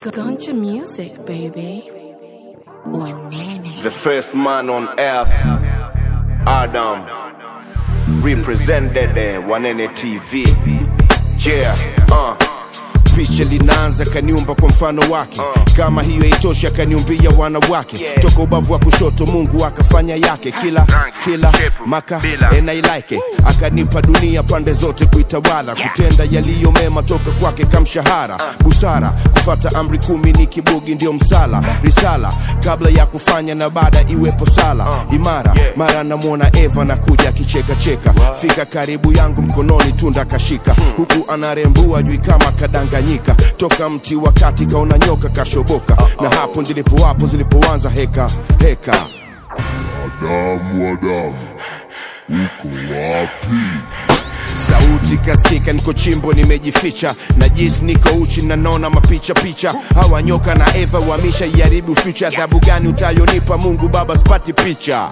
Gunja music, baby. Wanene. The first man on earth, Adam, represented uh, Wanene TV. Yeah, uh. picha linaanza kaniumba kwa mfano wake kama hiyo haitoshi akaniumbia wanawake Yeah. toka ubavu wa kushoto mungu akafanya yake kila kila maka and I like it. akanipa dunia pande zote kuitawala kutenda yaliyo mema toka kwake kamshahara busara kufata amri kumi ni kibugi ndio msala risala kabla ya kufanya na baada iwepo sala imara mara namwona eva na kuja akichekacheka fika karibu yangu mkononi tunda kashika huku anarembua jui kama kadanganyika toka mti wakati kaona nyoka kashoboka na hapo ndilipo wapo zilipoanza heka heka Adamu, Adamu, uko wapi? sauti kaskika niko chimbo nimejificha na jis niko uchi na naona mapicha picha hawa nyoka na eva wamisha iharibu future adhabu gani utayonipa mungu baba spati picha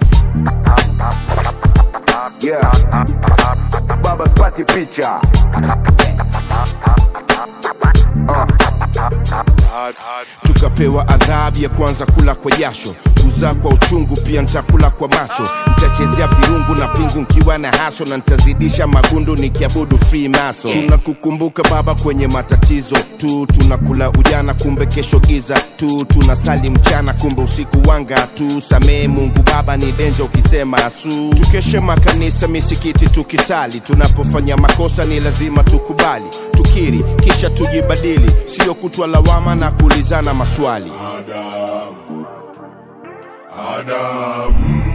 Yeah, Baba spati picha. tukapewa adhabu ya kwanza kula kwa jasho kuzaa kwa uchungu pia ntakula kwa macho nitachezea virungu na pingu nkiwa na haso na nitazidisha magundu nikiabudu free maso tunakukumbuka baba kwenye matatizo tu tunakula ujana kumbe kesho giza tu tunasali mchana kumbe usiku wanga tu samee mungu baba ni denja ukisema su tukeshe makanisa misikiti tukisali tunapofanya makosa ni lazima tukubali tukiri kisha tujibadili sio kutwa lawama na kuulizana maswali Adamu, Adamu,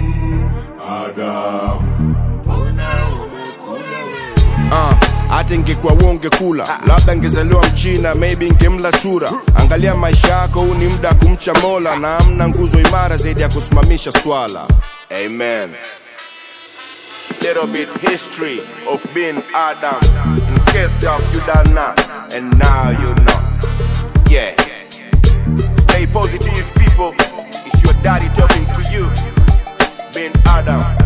Adamu, mbona umekula wewe? Ah, hata ingekuwa wonge kula labda ngezaliwa mchina maybe ngemla chura angalia maisha yako huu ni muda wa kumcha mola na amna nguzo imara zaidi ya kusimamisha swala Amen. Little bit history of being Adam. In case of you don't know, and now you know. Yeah. Stay positive, people. It's your daddy talking to you. Being Adam.